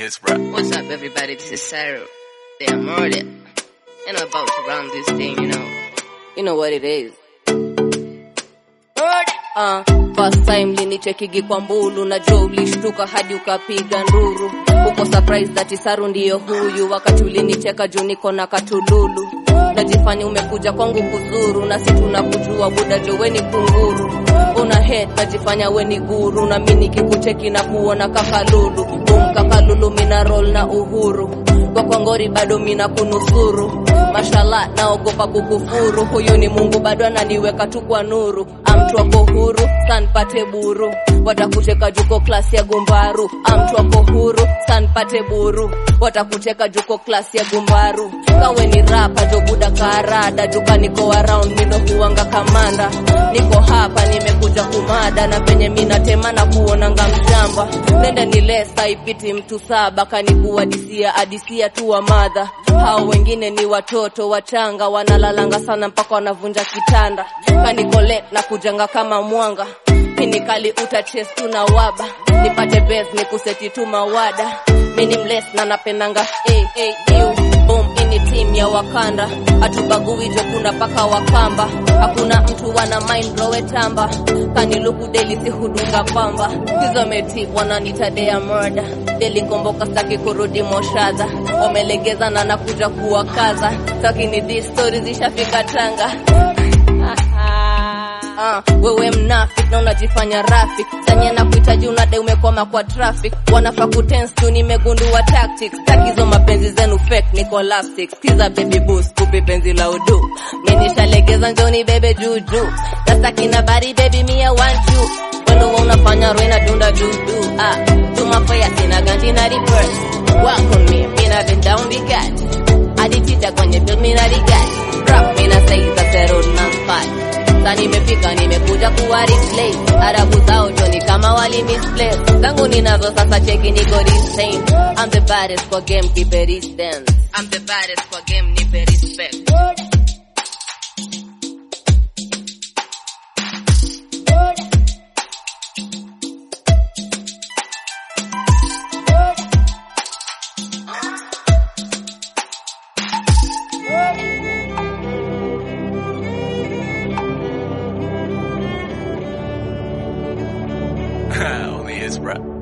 is rap. What's up, everybody? This is Cyril. Damn, murder. And I'm about to run this thing, you know. You know what it is. Murder. Uh, first time linichekigi kwa mbulu najua ulishtuka hadi ukapiga nduru uko surprise that Saru ndiyo huyu wakati ulinicheka juu niko na katululu najifanya umekuja kwangu kuzuru na si tunakujua buda jo weni kunguru una head najifanya weni guru na mi nikikucheki na kuona kakalulu bum kakalulu mina roll na uhuru kwa kwangori bado mina kunusuru mashallah naogopa kukufuru huyu ni mungu bado ananiweka tu kwa nuru amtu wako huru sanpate buru watakuteka juko klasi ya gumbaru amtu wako huru sanpate buru watakuteka juko klasi ya gumbaru kawe ni rapa jobuda karada juka niko around mindo huwanga kamanda niko hapa nimekuja kumada na penye minatema na kuonanga mshamba nende ni lesa ipiti mtu saba kanikuadisia adisia tu wa madha hao wengine ni watoto wachanga wanalalanga sana mpaka wanavunja kitanda kanikole na kujanga kama mwanga pinikali utaches tu na waba nipate bes ni kuseti tu mawada mini mles na napendanga hey, hey, ew. Boom, ini team ya wakanda hatubagui jo kuna paka wakamba hakuna mtu wana mind rowe tamba kaniluku deli si hudunga pamba hizo meti wananita dea murder deli komboka staki kurudi moshadha wamelegeza na nakuja kuwakaza takini di stori zishafika tanga Ah, wewe mnafik na unajifanya rafik sanye na kuhitaji unade umekoma kwa traffic wanafaa kutense tu nimegundua tactics takizo mapenzi zenu fake niko lapstick skiza baby boost kupi penzi la udu minishalegeza njoni bebe juju tasakina bari baby mia want you wendo unafanya rwena dunda dudu ah tumafaya sina ganji na reverse wako mi mina been down the cat aditita kwenye film mina rigat rap mina saiza zero na five sasa nimefika nimekuja kuwa replace arabu zao joni kama wali misplace zangu ninazo sasa cheki niko insane I'm the baddest kwa game keep it distance I'm the baddest kwa game nipe respect Only is rap.